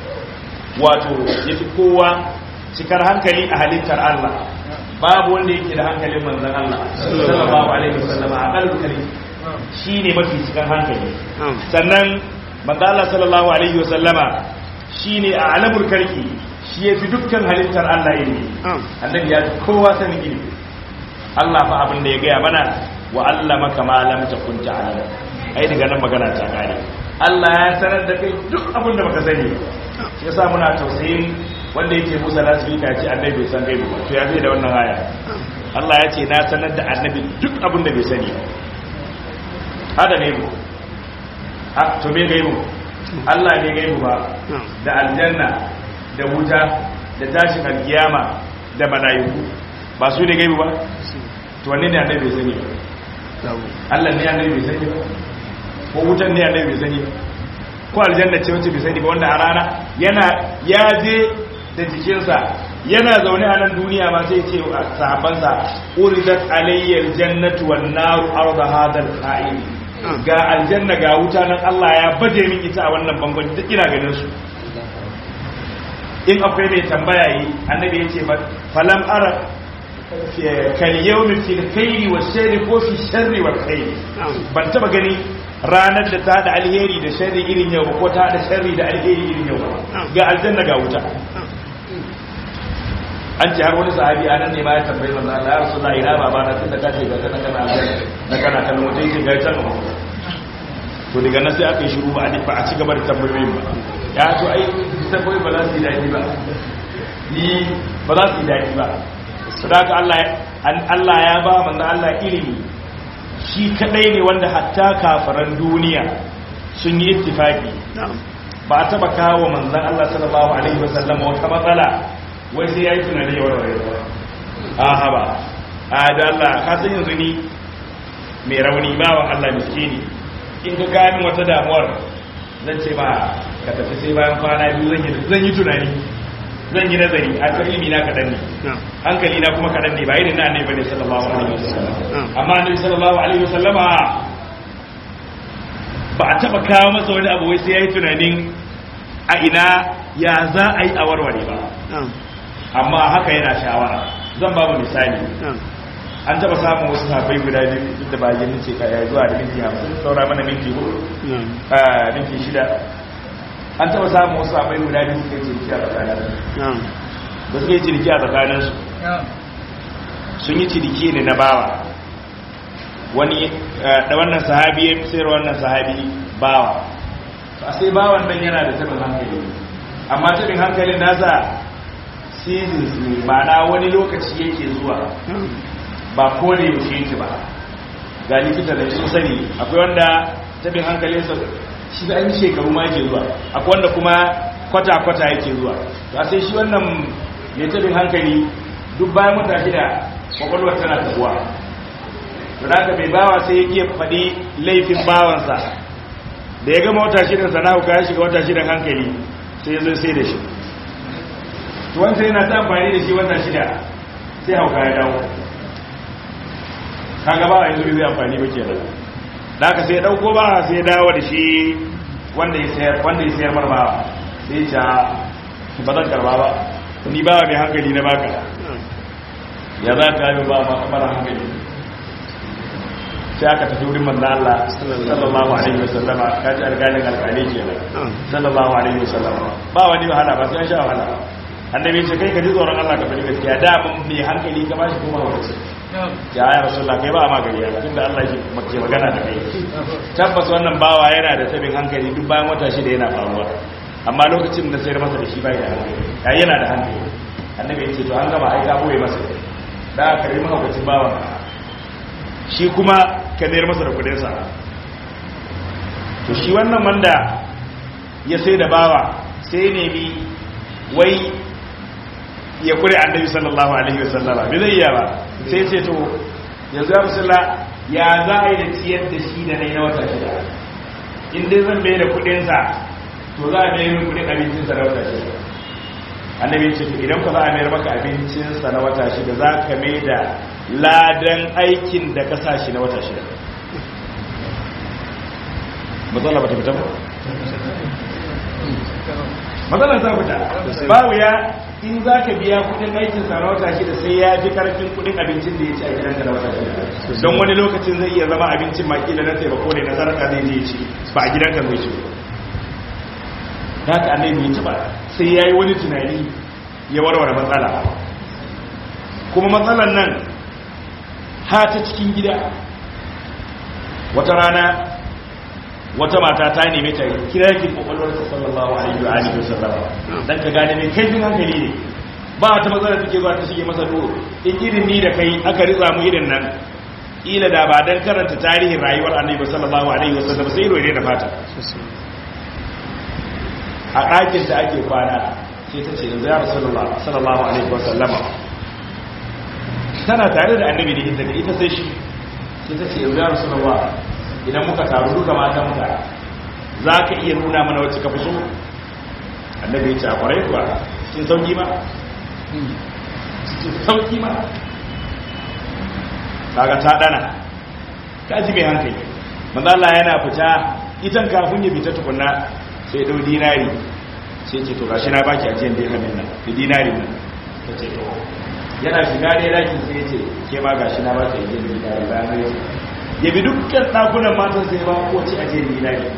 wato yafi kowa cikar hankali a halittar Allah babu wanda yake da hankalin manzon Allah sallallahu alaihi wa sallama a kalkali shine mafi cikar hankali sannan manzon Allah sallallahu alaihi wa sallama shine a alamul karki shi yafi dukkan halittar Allah ilimi annabi ya kowa sanin ilimi Allah fa abin da ya gaya mana wa allama kama lam takun ta'lam ai daga nan magana ta kare Allah ya sanar da kai duk abin da baka sani shi yasa muna tausayin wanda yake Musa lasbika ce annabi bai san gaibu ba to ya zai da wannan aya Allah ya ce na sanar da annabi duk abin da bai sani ba hada ne mu a to me gaibu Allah ne gaibu ba da aljanna da wuta da tashin alkiyama da mala'iku ba su ne gaibu ba to wanne ne annabi bai sani ba Allah ne annabi bai sani ba ko wutan ne annabi bai sani ba ko aljanna ce wacce bai sani ba wanda a rana yana ya je da jikinsa yana zaune a nan duniya ma sai ce a sahabbansa uridat alayyal jannatu wan naru arda hadal qa'im ga aljanna ga wuta nan Allah ya baje min ita a wannan bangon duk ina ganin su in akwai mai tambaya yi annabi yace ba falam ara kal yawmi fil khairi was sharri ko fi sharri wal khairi ban taba gani ranar da ta da alheri da sharri irin yau ko ta da sharri da alheri irin yau ga aljanna ga wuta an ce har wani sahabi a nan ne ma ya tambayi manzo Allah ya rasu ina baba na tunda kace ga kana kana aljanna na kana kallon wata yake ga can to daga nan sai aka yi shiru ba a ba a ci gaba da tambayoyin ba ya to ai tambayoyi ba za su yi daɗi ba ni ba za su yi daɗi ba sadaka Allah Allah ya ba manzo Allah ilimi shi kadai ne wanda hatta kafaran duniya sun yi ittifaki ba a taba kawo manzon Allah sallallahu alaihi wasallam wata matsala wai sai yayi tunani ya warware ba a haba a da Allah ka san yanzu ni mai rauni bawan Allah miskini in ka gani wata damuwar zan ce ba ka tafi sai bayan kwana biyu zan yi tunani zan yi nazari a kan ilimi na kaɗan ne hankali na kuma kaɗan ne ba irin na annabi bane sallallahu alaihi wasallam amma annabi sallallahu alaihi wasallama ba a taba kawo masa wani abu wai sai yayi tunanin a ina ya za a yi a warware ba amma haka yana shawara zan ba mu misali an taba samun wasu sahabbai guda biyu duk da bayan ce kaya zuwa da minti hamsin saura mana minti hudu minti shida an taba samun wasu sahabbai guda biyu suka yi ciniki a tsakanin da suka yi ciniki a tsakaninsu sun yi ciniki ne na bawa wani da wannan sahabi ya sayar wannan sahabi bawa a sai bawan nan yana da tabin hankali amma tabin hankalin nasa seasons ne ma'ana wani lokaci yake zuwa ba ko da yaushe yake ba ga likita da sun sani akwai wanda tabin hankalinsa shi da an shekaru ma yake zuwa akwai wanda kuma kwata-kwata yake zuwa to sai shi wannan mai tabin hankali duk bayan wata shida kwakwalwar tana tabuwa to da bai bawa sai ya iya faɗi laifin bawansa da ya gama wata shidan sana hauka ya shiga wata shidan hankali sai ya zo sai da shi to wanda yana ta amfani da shi wata shida sai hauka ya dawo kaga ba yanzu zai amfani ba kenan da aka sai dauko ba sai dawo da shi wanda ya sayar wanda ya sayar marba sai ya ba zan karba ba ni ba mai hankali na baka ya za ka yi ba mara hankali sai aka tafi wurin manzo Allah sallallahu alaihi wasallama kaji alƙalin alƙali kenan sallallahu alaihi wasallama ba wani wahala ba sai an sha wahala annabi ce kai ka ji tsoron Allah ka faɗi gaskiya da mun mai hankali ka bashi kuma hukunci ya ya rasulullah kai ba ma gari ya tunda Allah ke ke magana da kai tabbas wannan bawa yana da tabin hankali duk bayan wata shida yana faruwa amma lokacin da sai masa da shi bai da hankali ya yana da hankali annabi ya ce to an gama ai ka boye masa da ka yi mahaukacin bawan shi kuma ka mayar masa da kudinsa to shi wannan wanda ya sai da bawa sai nemi wai ya kure annabi sallallahu alaihi wasallama bai zai iya ba sai ce to yanzu ya musula ya za a yi da ciyar da shi da nai na wata shida in dai zan bai da kudinsa to za a mayar kudin abincinsa na wata shida annabi ce idan ku za a mayar maka abincinsa na wata shida za ka mai da ladan aikin da ka sa shi na wata shida matsala ba ta fita ba matsalar ta fita babu ya in za ka biya kudin aikinsa na wata shida sai ya fi karfin kudin abincin da ya ci a gidanka na wata shida don wani lokacin zai iya zama abincin makila na taimako ne na sarka zai je ci ba a gidanka zai ci ba haka annabi ya ci ba sai ya yi wani tunani ya warware matsala kuma matsalan nan ha ta cikin gida wata rana wata mata ta neme ta kira ki kwakwalwar ta sallallahu alaihi wa alihi wasallam dan ka gane mai kaifin hankali ne ba ta matsala take zuwa ta shige masa duro in irin ni da kai aka ritsa mu irin nan ila da ba dan karanta tarihin rayuwar annabi sallallahu alaihi wasallam sai rore da fata a ɗakin da ake kwana sai ta ce yanzu ya rasulullah sallallahu alaihi wasallama tana tare da annabi da ita da ita sai shi sai ta ce yanzu ya rasulullah idan muka taru duka mata muka za ka iya nuna mana wacce ka fi so annabi ya ce a kwarai kuwa sun sauki ma sun sauki ma kaga ta dana ka ji mai hankali manzala yana fita itan kafin ya fita tukunna sai dau dinari sai ce to gashi na baki ajiyar dirhamin nan da dinari nan ta ce to yana shiga ne dakin sai ce ke ma gashi na baki ajiyar dinari bayan ya ya bi dukkan ɗakunan matan sai ba ko ci ajiyar dinari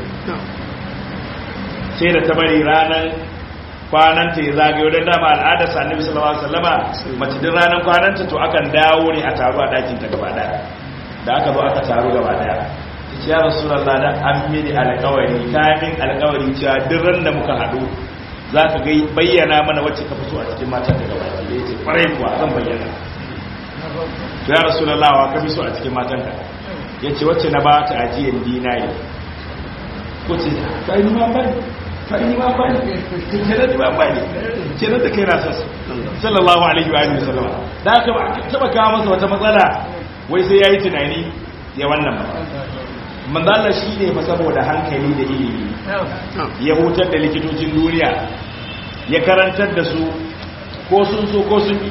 sai da ta bari ranar kwananta ya zagayo don dama al'adar sannabi sallallahu alaihi wasallama mace din ranar kwananta to akan dawo ne a taru a ɗakin ta gaba daya da aka zo aka taru gaba daya ya rasulallah da an mini alkawari kamin alkawari cewa duk ran da muka haɗu za ka gai bayyana mana wacce ka fito a cikin matan daga baki da ya ce kwarai kuwa zan bayyana to ya rasulallah wa ka fi so a cikin matanka ya ce wacce na ba ta ajiyar dinari ko ce ta yi nima bani ta yi nima bani ke na nima bani ke na da kai na sassa sallallahu alaihi wa sallama da aka ba taba kawo masa wata matsala wai sai ya yi tunani ya wannan ba manzala shi ne fa saboda hankali da ilimi ya hutar da likitocin duniya ya karantar da su ko sun so ko sun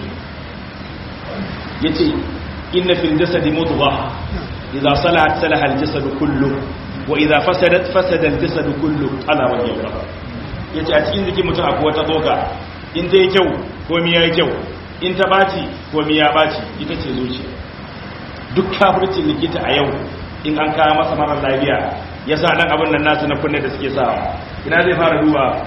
ya ce inna fil jasadi mudghah idza salahat salaha al jasad kullu wa idza fasadat fasada al jasad kullu ala wajhi al yace a cikin jikin mutum akwai wata tsoka in ta yi kyau ko mi yayi kyau in ta baci ko mi ya baci ita ce zuciya duk kafircin likita a yau in an kawo masa marar lafiya ya sa dan abin nan nasu na kunne da suke sawa ina zai fara duba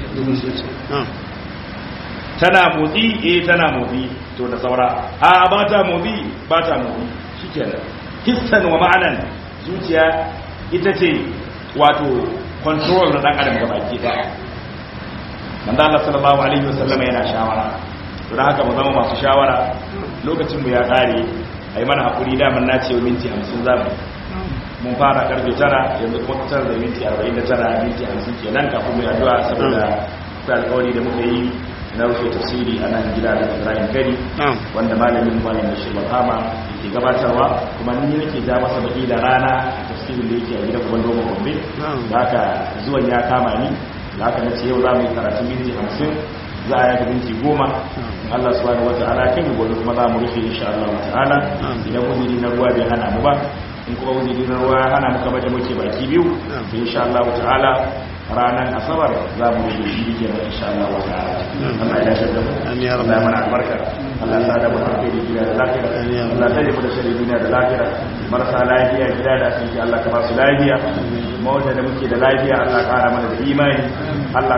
tana motsi eh tana motsi to da saura a ba ta motsi ba ta motsi shikenan hissan wa ma'anan zuciya ita ce wato control na dan adam gabaki daya manzo Allah sallallahu alaihi wasallam yana shawara to dan haka mu zama masu shawara lokacin mu ya kare ai mana hakuri da mun nace minti 50 zamu mun fara karfe tara yanzu kuma tara da minti 49 minti 50 kenan kafin mu addu'a saboda akwai alƙawari da muka yi na rufe tafsiri a nan gida da Ibrahim Gari wanda malamin malamin shi Bahama yake gabatarwa kuma ni nake ja masa baki da rana a tafsirin da yake a gidan gaban Dogo Gombe da haka zuwan ya kama ni da haka nace yau za mu yi karatu minti 50 za a yi minti 10 Allah subhanahu wataala kan gobe kuma za mu rufe insha Allah ta'ala idan uzuri na ruwa bai hana mu ba in kuma wuzuri na ruwa ya hana muka baje muke baki biyu to insha Allah ta'ala ranar asabar za mu yi shi ke nan insha Allah wa ta'ala Allah ya dace da mu Amin ya Allah ya mana albarka Allah ya sa da mu alheri gida da lafiya Amin ya Allah ya tare mu da shari duniya da lafiya marasa lafiya gida da asibiti Allah ka ba su lafiya mawata da muke da lafiya Allah ya kara mana da imani Allah